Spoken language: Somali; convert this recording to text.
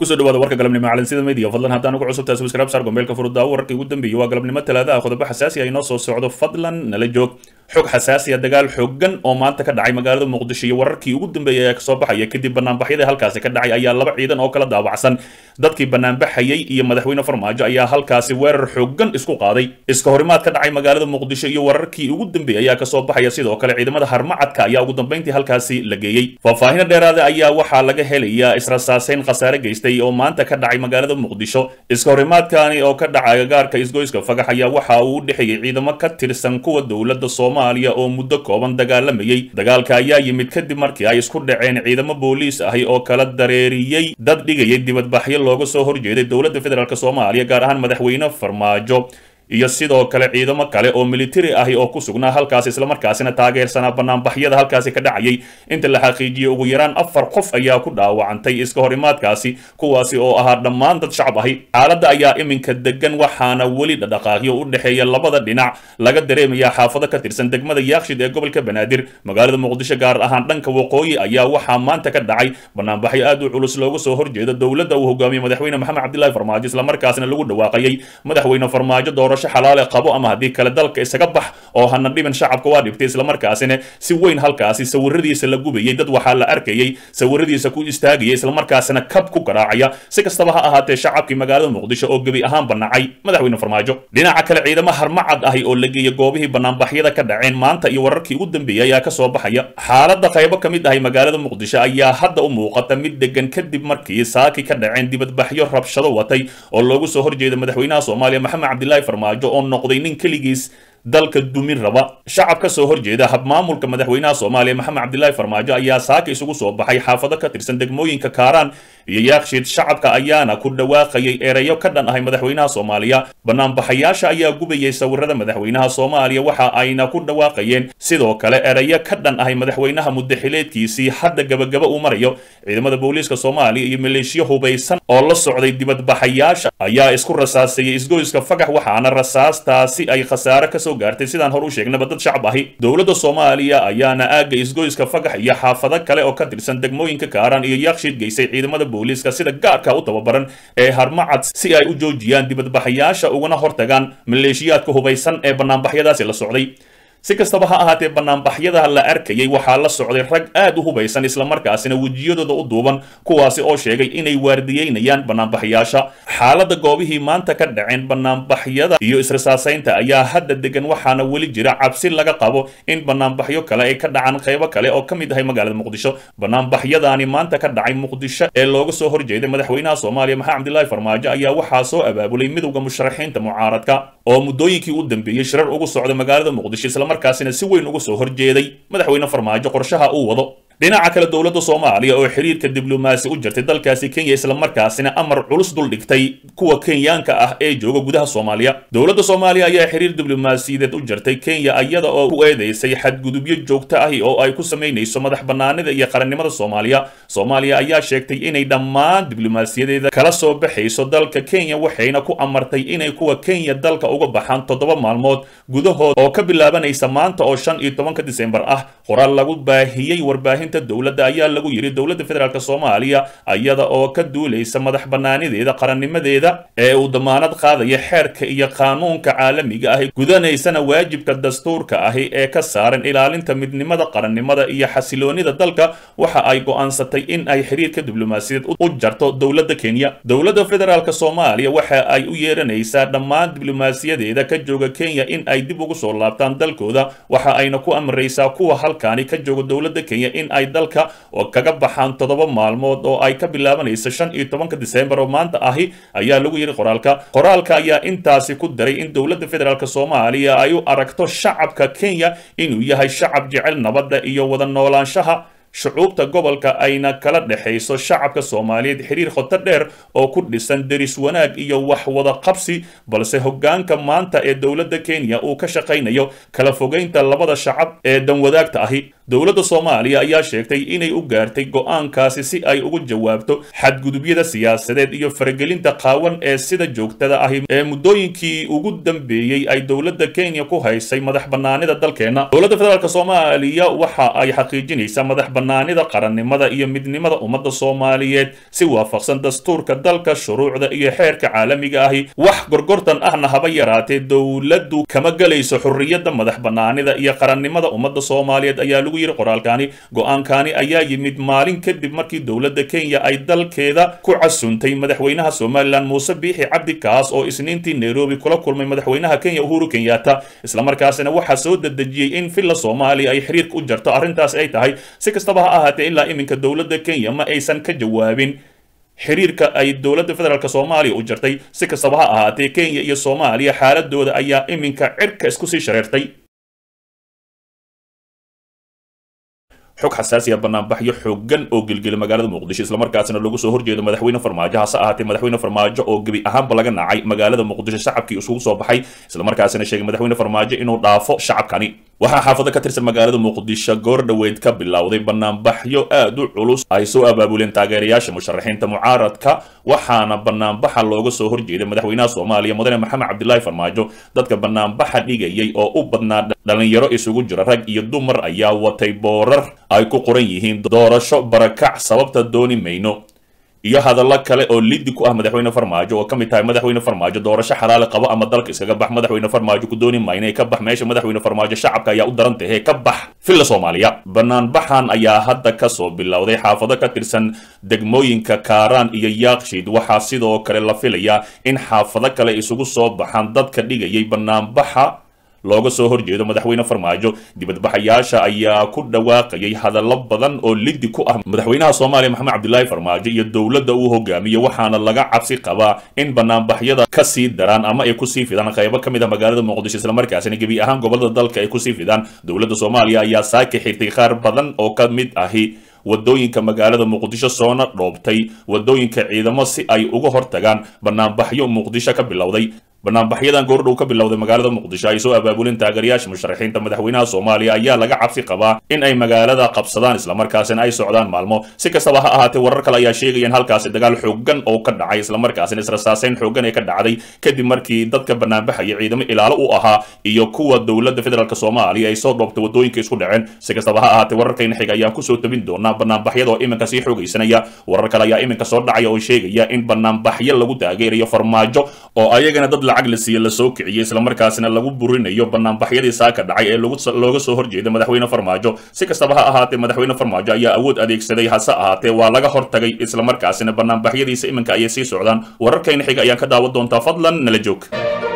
kusoo dhawaada warka galabnimo calansida media fadlan haddaan ugu cusubtahay subscribe saar gombeelka furudaawo wararkii ugu dambeeyey waa galabnimo talaadaha qodobo xasaasi ah inoo soo socdo fadlan nala joog xog xasaasi ah dagaal xooggan oo maanta ka dhacay magaalada muqdisho iyo wararkii ugu dambeeyey ayaa kasoo baxaya kadib banaanbaxyadii halkaasi ka dhacay ayaa laba ciidan oo kala daawacsan dadkii banaanbaxayay iyo madaxweyne farmaajo ayaa halkaasi weerar xooggan isku qaaday iska horimaad ka dhacay magaalada muqdisho iyo wararkii ugu dambeeyey ayaa kasoo baxaya sidoo kale ciidamada harmacadka ayaa ugu dambeyntii halkaasi la geeyey faahfaahino dheeraada ayaa waxaa laga helayaa israsaaseyn khasaare geystay oo maanta ka dhacay magaalada muqdisho iska horimaadkani oo ka dhacay agaarka isgoyska fagax ayaa waxa uu u dhexeeyey ciidamo ka tirsan kuwa dowladda soomaaliya oo muddo kooban dagaalamayey dagaalka ayaa yimid kadib markii ay isku dhaceen ciidamo booliis ahi oo kala dareeriyey dad dhigayay dibadbaxyo looga soo horjeeday dowladda federaalk soomaaliya gaar ahaan madaxweyne farmaajo iyo sidoo kale ciidamo kale oo militari ahi oo ku sugnaa halkaasi islamarkaasina taageersanaa banaanbaxyada halkaasi ka dhacayay inta la xaqiijiyey ugu yaraan afar qof ayaa ku dhaawacantay iska horimaadkaasi kuwaasi oo ahaa dhammaan dad shacab ahi xaaladda ayaa iminka degan waxaana weli dhadhaqaaqyo u dhexeeya labada dhinac laga dareemayaa xaafado ka tirsan degmada yaakshid ee gobolka banaadir magaalada muqdisho gaar ahaan dhanka waqooyi ayaa waxaa maanta ka dhacay banaanbaxyo aad u culus looga soo horjeeda dowladda uu hogaamiyey madaxweyne maxamed cabdilaahi farmaajo islamarkaasina lagu dhawaaqayay madaxweyne farmaajo doorasho xalaale qabo ama haddii kale dalka isaga bax oo hana dhiban shacabka waa dhibtay islamarkaasina si weyn halkaasi sawiradiisa la gubayay dad waxaa la arkayay sawiradiisa ku istaagaya islamarkaasina kab ku garaacaya si kastaba ha ahaatee shacabkii magaalada muqdisho oo gebi ahaan banacay madaxweyne farmaajo dhinaca kale ciidamo harmacad ahi oo la geeyay goobihii banaanbaxyada ka dhaceen maanta iyo wararkii ugu dambeeyey ayaa kasoo baxaya xaaladda qaybo ka mid ahi magaalada muqdisho ayaa hadda u muuqata mid degan kadib markii saaki ka dhaceen dibadbaxyo rabshado watay oo loogu soo horjeeda madaxweynaha soomaaliya maxamed cabdilaahi farmaajo oo noqday nin keligiis dalka dumin raba shacab ka soo horjeeda habmaamulka madaxweynaha soomaaliya maxamed cabdilaahi farmaajo ayaa saaka isugu soo baxay xaafado ka tirsan degmooyinka kaaraan iyo yaakshiid shacabka ayaana ku dhawaaqayay ereyo ka dhan ahay madaxweynaha soomaaliya banaanbaxayaasha ayaa gubayay sawirada madaxweynaha soomaaliya waxa ayna ku dhawaaqayeen sidoo kale ereyo ka dhan ahay madaxweynaha muddaxileedkiisii hadda gabagaba uu marayo ciidamada booliiska soomaaliya iyo maleeshiyo hubaysan oo la socday dibadbaxayaasha ayaa isku rasaasayay isgoyska fagax waxaana rasaastaasi ay khasaare kasoo gaartay sidaan hor u sheegnaba dad shacab ahi dowladda soomaaliya ayaana aagga isgoyska fagax iyo xaafado kale oo ka tirsan degmooyinka kaaraan iyo yaakshiid geysay ciidamada booliiska sida gaarka u tababaran ee harmacad si ay u joojiyaan dibadbaxayaasha ugana hortagaan maleeshiyaadka hubaysan ee banaanbaxyadaasi la socday si kastaba ha ahaatee banaanbaxyada la arkayay waxaa la socday rag aad u hubaysan islamarkaasina wejiyadooda u duuban kuwaasi oo sheegay inay waardiyeynayaan banaanbaxyaasha xaaladda goobihii maanta ka dhaceen banaanbaxyada iyo israsaasaynta ayaa hadda degan waxaana weli jira cabsi laga qabo in banaanbaxyo kale ay ka dhacaan qaybo kale oo ka mid ahay magaalada muqdisho banaanbaxyadaani maanta ka dhacay muqdisho ee looga soo horjeeday madaxweynaha soomaaliya maxamed cabdilaahi farmaajo ayaa waxaa soo abaabulay midowda musharaxiinta mucaaradka oo muddooyinkii u dambeeyey shirar ugu socda magaalada muqdisho islamarkaasina si weyn uga soo horjeeday madaxweyne farmaajo qorshaha uu wado dhinaca kale dowladda soomaaliya oo xiriirka diblomaasi u jirtay dalkaasi kenya islamarkaasina amar culus dul dhigtay kuwa kenyaanka ah ee jooga gudaha soomaaliya dowladda soomaaliya ayaa xiriir diblomaasiyadeed u jirtay kenya iyada oo ku eedeysay xadgudubyo joogto ahi oo ay ku samaynayso madax banaanida iyo qarannimada soomaaliya soomaaliya ayaa sheegtay inay dhammaan diblomaasiyadeeda kala soo baxayso dalka kenya waxayna ku amartay inay kuwa kenya dalka uga baxaan toddoba maalmood gudahood oo ka bilaabanaysa maanta oo shan iyo tobanka disembar ah qoraal lagu baahiyey warbaahin dowladda ayaa lagu yidhi dowladda federaalk soomaaliya iyada oo ka duulaysa madax banaanideeda qarannimadeeda ee uu damaanad qaadaya xeerka iyo qaanuunka caalamiga ahi gudanaysana waajibka dastuurka ahi ee ka saaran ilaalinta midnimada qarannimada iyo xasiloonida dalka waxa ay go'aansatay in ay xiriirka diblomaasiyadeed u jarto dowladda kenya dowladda federaalk soomaaliya waxa ay u yeeranaysaa dhammaan diblomaasiyadeeda ka jooga kenya in ay dib ugu soo laabtaan dalkooda waxa ayna ku amraysaa kuwa halkaani ka jooga dowladda kenya in ay dalka oo kaga baxaan toddoba maalmood oo ay ka bilaabanayso shan iyo tobanka disembar oo maanta ahi ayaa lagu yidhi qoraalka qoraalka ayaa intaasi ku daray in dowladda federaalk soomaaliya ay u aragto shacabka kenya inuu yahay shacab jecel nabadda iyo wada noolaanshaha shucuubta gobolka ayna kala dhexayso shacabka soomaaliyeed xiriir khoto dheer oo ku dhisan deris wanaag iyo wax wada qabsi balse hoggaanka maanta ee dowladda kenya uu ka shaqaynayo kala fogeynta labada shacab ee danwadaagta ahi dowladda soomaaliya ayaa sheegtay inay u gaartay go-aankaasi si ay ugu jawaabto xadgudubyada siyaasadeed iyo faragelinta qaawan ee sida joogtada ahi ee muddooyinkii ugu dambeeyey ay dowladda kenya ku haysay madax bannaanida dalkeenna dowladda federaalk soomaaliya waxa ay xaqiijinaysaa madax bannaanida qarannimada iyo midnimada ummadda soomaaliyeed si waafaqsan dastuurka dalka shuruucda iyo xeerka caalamiga ahi wax gorgortan ahna haba yaraatee dowladdu kama gelayso xurriyadda madax bannaanida iyo qarannimada ummadda soomaaliyeed ayaa lagu yidhi qoraalkaani go-aankaani ayaa yimid maalin kadib markii dowladda kenya ay dalkeeda ku casuntay madaxweynaha somalilan muuse biixi cabdi kaas oo isniintii nairobi kula kulmay madaxweynaha kenya uhuru kenyatta islamarkaasina waxaa soo dedejiyey in villa soomaaliya ay xiriirka u jarto arrintaas ay tahay si kastaba ha ahaatee ilaa iminka dowladda kenya ma aysan ka jawaabin xiriirka ay dowladda federaalk soomaaliya u jartay si kastaba ha ahaatee kenya iyo soomaaliya xaaladooda ayaa iminka cirka isku sii shareertay xog xasaasiya banaanbaxyo xoogan oo gelgela magaalada muqdisho islamarkaasina lagu soo horjeedo madaxweyne farmaajo hase ahaatee madaxweyne farmaajo oo gebi ahaanba laga nacay magaalada muqdisho shacabkii isugu soo baxay islamarkaasina sheegay madaxweyne farmaajo inuu dhaafo shacabkani waxaa xaafado ka tirsan magaalada muqdisho goor dhoweyd ka bilowday banaanbaxyo aad u culus ay soo abaabuleen taageerayaasha musharaxiinta mucaaradka waxaana banaanbaxa looga soo horjeeday madaxweynaha soomaaliya mudane maxamed cabdilaahi farmaajo dadka banaanbaxa dhigayay oo u badnaa dhalinyaro isugu jira rag iyo dumar ayaa watay boorar ay ku qoran yihiin doorasho barakac sababta dooni mayno iyo hadallo kale oo liddi ku ah madaxweyne farmaajo oo ka mid tahay madaxweyne farmaajo doorasho xalaali qabo ama dalka iskaga bax madaxweyne farmaajo ku dooni mayna ka bax meesha madaxweyne farmaajo shacabka ayaa u daran tahe ka bax villa soomaaliya banaanbaxan ayaa hadda kasoo bilowday xaafado ka tirsan degmooyinka kaaraan iyo yaaqshiid waxaa sidoo kale la filayaa in xaafado kale isugu soo baxaan dadka dhigayay banaanbaxa looga soo horjeedo madaxweyne farmaajo dibadbaxayaasha ayaa ku dhawaaqayay hadallo badan oo liddi ku ah madaxweynaha soomaaliya maxamed cabdilaahi farmaajo iyo dowladda uu hogaamiyo waxaana laga cabsi qabaa in banaanbaxyada kasii daraan ama ay kusii fidaan qaybo ka mid a magaalada muqdisho islamarkaasina gebi ahaan gobolada dalka ay kusii fidaan dowladda soomaaliya ayaa saaka xirtay qaar badan oo ka mid ahi wadooyinka magaalada muqdisho soona dhoobtay wadooyinka ciidamo si ay uga hortagaan banaanbaxyo muqdisho ka bilowday banaanbaxyadan goordhow ka bilowday magaalada muqdisho ay soo abaabuleen taageerayaasha musharaxiinta madaxweynaha soomaaliya ayaa laga cabsi qabaa in ay magaalada qabsadaan islamarkaasina ay socdaan maalmo si kastaba ha ahaatee warar kale ayaa sheegaya in halkaasi dagaal xoogan oo ka dhacay islamarkaasina israsaaseyn xoogan ee ka dhacday kadib markii dadka banaanbaxaya ciidamo ilaalo u ahaa iyo kuwa dowladda federaalk soomaaliya ay soo dhoobtay wadooyinka isku dhaceen si kastaba ha ahaatee wararkayna xiga ayaan kusoo tabin doonaa banaanbaxyada oo iminka sii xoogaysanaya warar kale ayaa iminka soo dhacaya oo sheegaya in banaanbaxyo lagu taageerayo farmaajo oo ayagana dad lacag la siiye lasoo kiciyey islamarkaasina lagu burinayo banaanbaxyadii saaka dhacay ee looga soo horjeeda madaxweyne farmaajo si kastaba ha ahaatee madaxweyne farmaajo ayaa awood adeegsaday hase ahaatee waa laga hortagay islamarkaasina banaanbaxyadiisa iminka ayay sii socdaan wararkayna xiga ayaan ka daawan doontaa fadlan nala joog